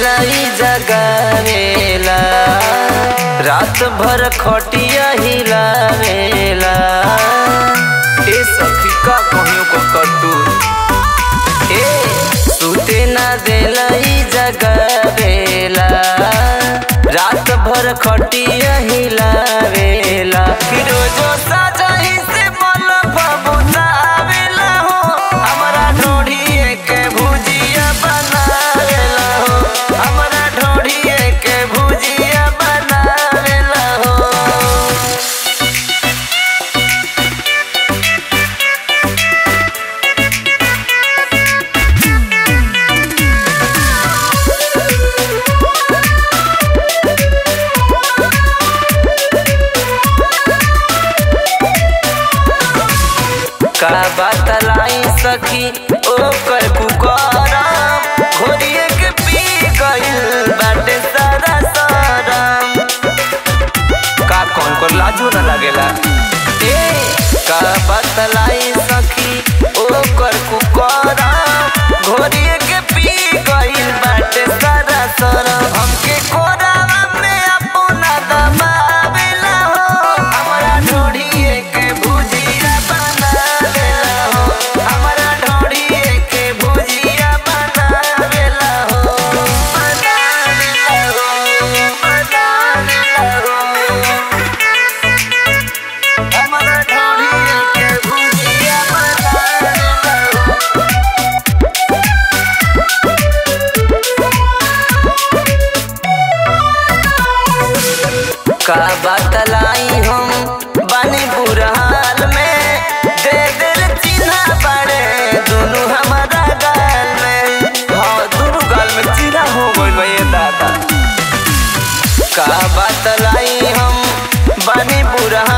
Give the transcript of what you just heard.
देला ई जगावेला रात भर खटिया हिलावेला ए सखी का कहियो को कटू ए सुते ना देला ई जगावेला रात भर खटिया हिलावेला फिरोजो साजही से मन बबुतावेला हो हमरा ढोढ़िए के भुजिया बनावेला हो हमरा ढोढ़िए के भुजिया बनावेला हो का बतलाई सखी ओ कर पुकारा घोड़िए के पी गइल बाटे सारा सारा का कौन को लाजो न लागेला ए का बतलाई सखी ओ कर पुकारा घोड़िए के पी गइल बाटे सारा सारा हमके कोरावा में अपना दबावेला हो हमरा ढोढ़िए के भुजिया बनावेला हो हमरा ढोढ़िए के भुजिया बनावेला हो बनावेला हो बनावेला हो हमरा ढोढ़िए के भुजिया बनावेला हो का बतलाई हम बानी बुरा हाल में दे दिल चिन्हा पड़े दोनों हमारा गाल में हाँ दोनों गाल में चिन्हा हो गइल बा ये दादा का बतलाई हम बानी बुरा